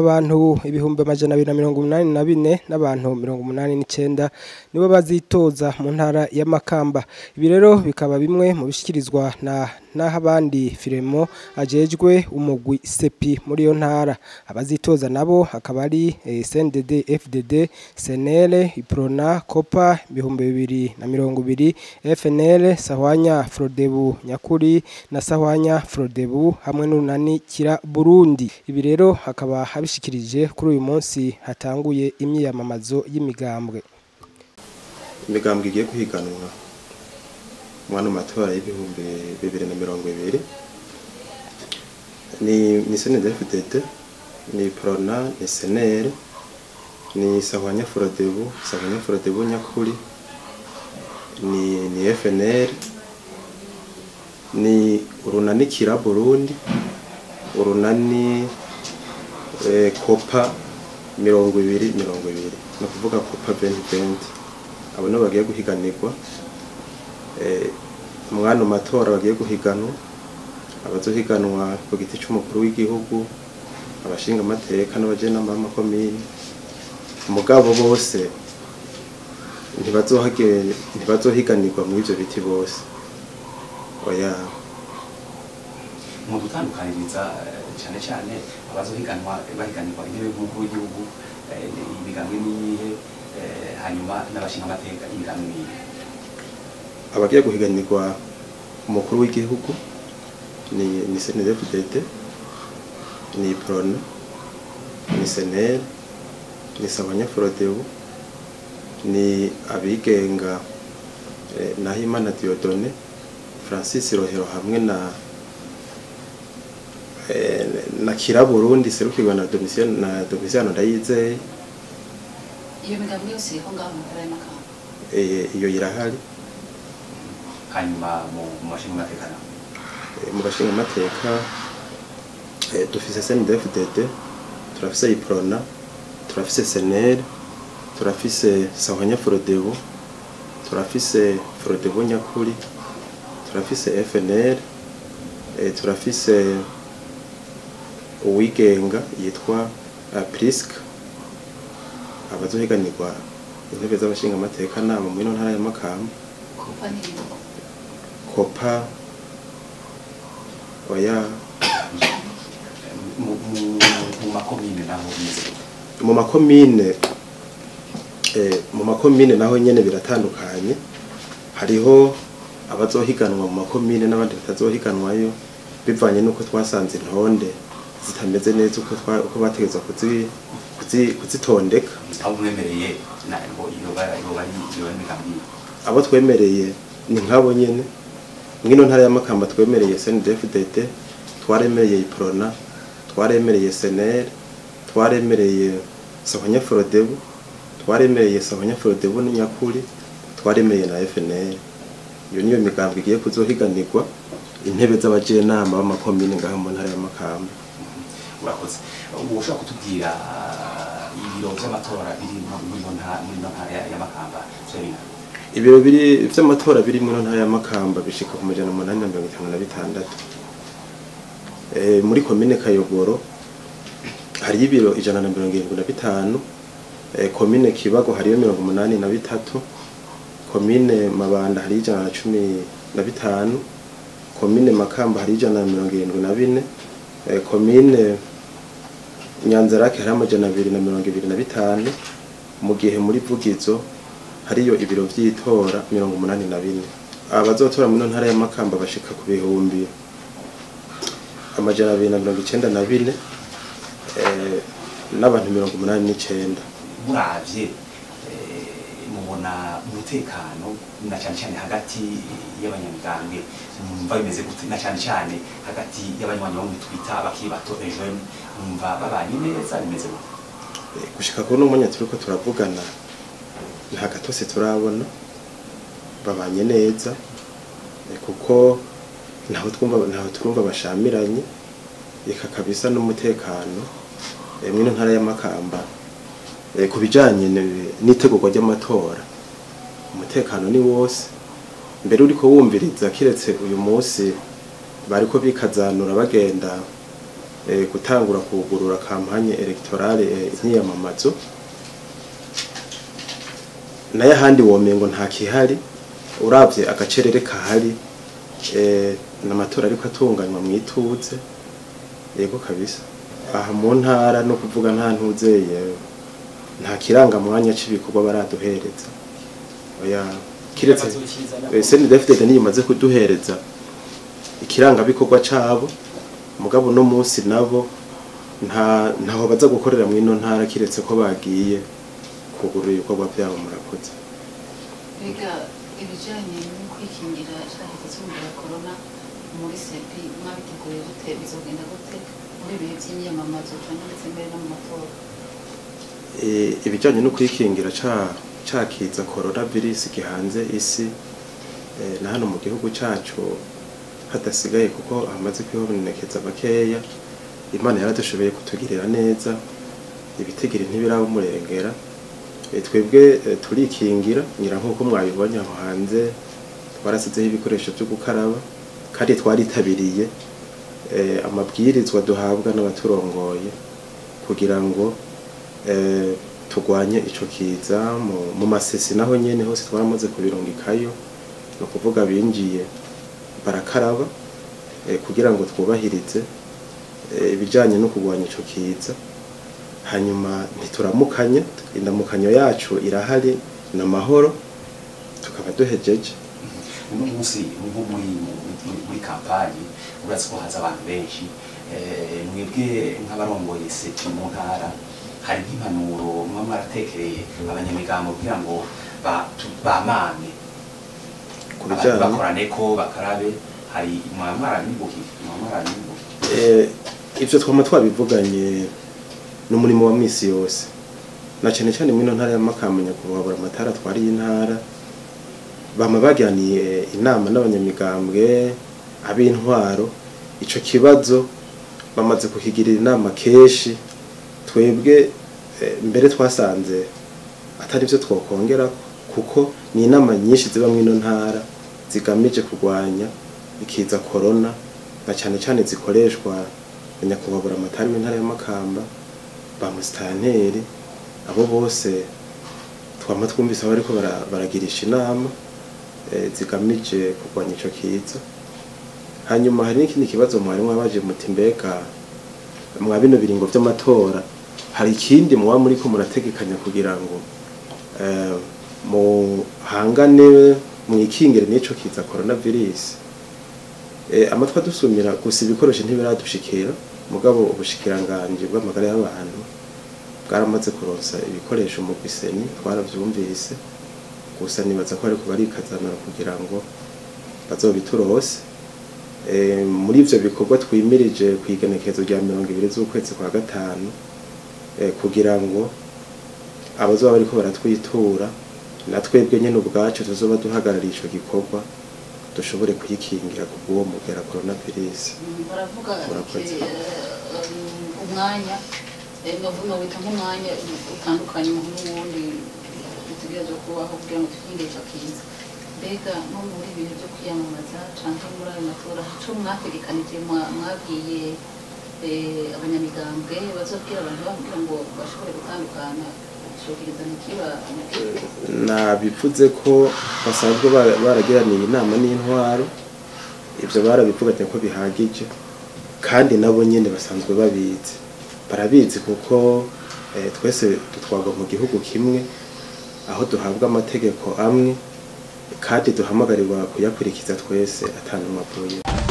abantu ibihumbi amajana abiri na mirongo umunani na bine n'abantu mirongo umunani n'icenda nibo bazitoza mu ntara ya Makamba ibi rero bikaba bimwe mu bishikirizwa na naho abandi firemo ajejwe umugwi sepi muri iyo ntara abazitoza nabo akaba ari eh, CNDD FDD SNL Iprona Copa ibihumbi bibiri na mirongo ibiri FNL Sahwanya Frodebu Nyakuri na Sahwanya Frodebu hamwe n'unani kira Burundi ibi rero hakaba habishikirije kuri uyu munsi hatanguye imyiyamamazo y'imigambwe imigambwe igiye guhiganwa mwana mu matora y'ibihumbi bibiri na mirongo ibiri ni ni CNDD-FDD ni Prona ni SNL ni Sahwanya Frodebu Sahwanya Frodebu Nyakuri ni ni FNL ni urunani kira Burundi urunani eh, Copa mirongo ibiri mirongo ibiri ni ukuvuga Copa 2020 abo nibo bagiye guhiganirwa eh, umwana mu matora bagiye guhiganwa abazohiganwa ku giti c'umukuru w'igihugu abashinga amateka n'abajenama b'amakomini mugabo bose ntibazohage- ntibazohiganirwa muri ivyo biti bose oya mu gutandukaniriza eh, cyane cyane abazohiganwa bahiganirwa intebe y'umukuru w'igihugu eh, imigambwe niyihe eh, hanyuma n'abashinga amateka imigambwe niyihe abagiye guhiganirwa umukuru w'igihugu ni ni CNDD-FDD ni Prona ni SNL ni Sabanya Frodebu ni abigenga eh, Nahimana Diodone Francis Rohero hamwe na eh, na Kira Burundi serukirwa na Domitiano na Domitiano Ndayizeye iyo migambi yose iriho ngaho mu ntara y'amakamba eh, iyo irahari hanyuma mu mu bashinga amateka nabo Eh, mu bashinga amateka eh, dufise CNDD-FDD turafise Iprona turafise SNL turafise Sahwanya Frodebu turafise Frodebu Nyakuri turafise FNL eh, turafise uwigenga yitwa uh, Prisk abazohiganirwa intebe z'abashinga amateka nabo muri ino ntara ya Makamba kuva n'ibintu Copa oya mu mu- mu makomine naho bimeze gute mu makomine eh, mu makomine naho nyene biratandukanye hariho abazohiganwa mu makomine n'abandi batazohiganwayo bivanye n'uko twasanze intonde zitameze neza uko twa- uko bategeza kuzi, kuzi, kuzitondeka aho mwemereye na ngo iyo ba- iyo bari iyo bari imigambi yihe abo twemereye ni nk'abo nyene mw'ino ntara y'amakamba twemereye CNDD-FDD twaremereye Iprona twaremereye SNL twaremereye Sahwanya Frodebu twaremereye Sahwanya Frodebu n'Inyakuri twaremereye na FNL iyo niyo migambi igiye kuzohiganirwa intebe z'abajenama b'amakomine ngaho mu ntara y'amakamba urakoze ubu ushobora kutubwira ibiro by'amatora biri mu- muri ino ntara muri ino ntara ya- y'amakamba vyo bingana ibiro biri vy'amatora biri mu ntara y'amakamba bishika ku majana umunani na mirongo itanu na bitandatu Eh, muri komine kayogoro hariyo ibiro ijana na mirongo irindwi na bitanu Eh, komine kibago hariyo mirongo umunani na bitatu komine mabanda hariyo ijana na cumi na bitanu komine makamba hariyo ijana na mirongo irindwi na bine Eh, komine nyanzarake hariho amajana abiri na mirongo ibiri na bitanu mu gihe muri vugizo hariyo ibiro vy'itora mirongo umunani na bine abazotora muri ino ntara y'amakamba bashika ku bihumbi amajana abiri na mirongo icenda na bine eh, n'abantu mirongo umunani n'icenda muravye eh, mubona umutekano na cyane cyane hagati y'abanyamigambwe mumva bimeze gute na cyane cyane hagati y'abanywanyi bo twita abakiri bato ejeune mumva babanye neza bimeze gute Eh, gushika kuri uno mwanya turiko turavugana nta gatose turabona babanye neza eh, kuko ntaho twumva ntaho turumva bashamiranye eka kabisa n'umutekano eh, mw'ino ntara y'amakamba eh, ku bijanye ne- n'itegurwa ry'amatora umutekano ni wose mbere uriko wumviriza kiretse uyu munsi bariko bikazanura bagenda eh, gutangura kugurura kampanye electorale eh, imyiyamamazo nayo ahandi womengo nta kihari uravye agacerere kahari eh, n'amatora ariko atunganywa mu ituze yego kabisa aha mu ntara no kuvuga nta ntuzeye nta kirangamwanya c'ibikorwa baraduhereza oya kiretse eh, senidefitete niyo imaze kuduhereza ikirangabikorwa cabo mugabo no munsi nabo nta ntaho baza gukorera mu ino ntara kiretse ko bagiye kugurura ibikorwa byabo murakoze Mbega ibijyanye no kwikingira icyahizo cy'umuriro wa korona muri sepi mwabiteguye gute bizogenda gute muri ibihe by'imyamamazo cyangwa ndetse mbere no mu matora Eh, ibijyanye no kwikingira ca cakiza corona virus gihanze isi eh, na hano mu gihugu cacu hadasigaye kuko hamaze kwibonekeza bakeya imana yaradushoboye kutugirira neza ibitigiri ntibiraba umurengera Eh, twebwe eh, turikingira ngira nk'uko mwabibonye aho hanze twarasizeho ibikoresho byo gukaraba kandi twaritabiriye eh, amabwirizwa duhabwa n'abaturongoye kugira ngo eh, turwanye ico kiza mu, mu masesi naho nyene hose twaramaze kubirungikayo ni ukuvuga binjiye barakaraba eh, kugira ngo twubahirize eh, ibijanye no kurwanya ico kiza hanyuma ntituramukanya indamukanyo yacu irahari ni amahoro tukaba duhejeje uno munsi nko muri muri- muri kampani urazi ko haza abantu benshi eh, mwebwe nk'abarongoye seti mu ntara hari nk'impanuro muba mwaratekereye abanyamigambo kugira ngo ba- tu- bamame ku Abantu bijanye bakorane ko bakarabe hari mwaba mwaranibukiye mwaba mwaranibukiye Eh, ivyo twama twabivuganye n'umurimo wa misi yose na cane cane mwino ntara ya Makamba nyakubahwa amatara atwariye intara bama baganiye inama n'abanyamigambwe ab'intwaro ico kibazo bamaze kukigirira inama kenshi twebwe eh, mbere twasanze atari byo twokongera kuko ni inama nyinshi ziba mwino ntara zigamije kurwanya ikiza corona na cyane cyane zikoreshwa na nyakubahwa amatari w'intara ya Makamba ba musitanteri abo bose twama twumvise aho bariko bara- baragirisha inama eh, zigamije kurwanya ico kiza hanyuma hari n'ikindi kibazo mwari mwabaje muti mbega mwa bino biringo vy'amatora hari ikindi muba muriko murategekanya kugira ngo eh, muhangane mwikingire n'ico kiza coronavirus eh, amatwi adusumira gusa ibikoresho ntibiradushikira mugabo ubushikiranganje bw'amagara y'abantu bwaramaze kuronsa ibikoresho mu biseni twaravyumvise gusa nibaza ko ariko barikazanira kugira ngo bazobiturose Eh, muri ivyo bikorwa twimirije kw'igenekezo rya mirongo ibiri z'ukwezi kwa gatanu eh, kugira ngo abazoba bariko baratwitura na twebwe nyene ubwacu tuzoba duhagarariye ico gikorwa dushobore kuyikingira ku bw'uwo mugera coronavirus Mm, baravuga Murakoze. eh, um, umwanya eh, novuga wita nk'umwanya utandukanye umuntu n'uwundi utegerezwa kubaho kugira ngo twirinde ico kiza mbega nko muri ibihe byo kwiyamamaza canke muri ayo matora ico mwategekanije mwa- mwabwiye eh, abanyamigambwe bazobwira abantu babo kugira ngo bashobore gutandukana icogereza ntikiba nabivuze ko basanzwe bara- baragiraniye inama n'intwaro ivyo barabivuganye ko bihagije kandi nabo nyene basanzwe babizi barabizi kuko eh, twese dutwarwa mu gihugu kimwe aho duhabwa amategeko amwe kandi duhamagarirwa kuyakurikiza twese atanumwe avuye